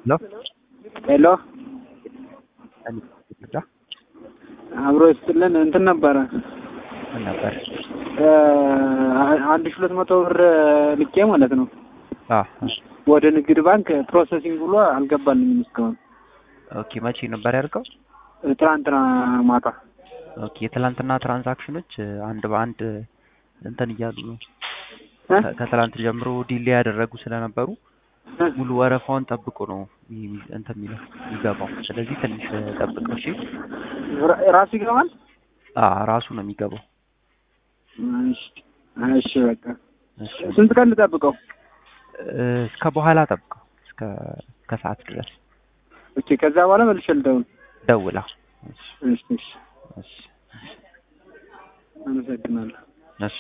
ሄሎ ሄሎ እርዳ አብሮ ይስጥልን። እንትን ነበረ ምን ነበር? አንድ ሺህ ሁለት መቶ ብር ልኬ ማለት ነው አ ወደ ንግድ ባንክ ፕሮሰሲንግ ብሎ አልገባልኝም እስካሁን። ኦኬ መቼ ነበር ያደርገው? ትናንትና ማታ ኦኬ የትላንትና ትራንዛክሽኖች አንድ በአንድ እንትን እያሉ ነው። እ? ከ- ከትላንት ጀምሮ ዲሌ ያደረጉ ስለነበሩ ሙሉ ወረፋውን ጠብቆ ነው ሚ- እንትን የሚለው የሚገባው። ስለዚህ ትንሽ ጠብቀው እሺ። ራ- ራሱ ይገባል። አ ራሱ ነው የሚገባው። እሺ እሺ፣ በቃ እሺ ስንት ቀን ልጠብቀው? እ፣ እስከ በኋላ ጠብቀው እስከ ከሰዓት ድረስ ኦኬ፣ ከዛ በኋላ መልሼ ልደውል። ደውላ። እሺ እሺ እሺ፣ እሺ አመሰግናለሁ።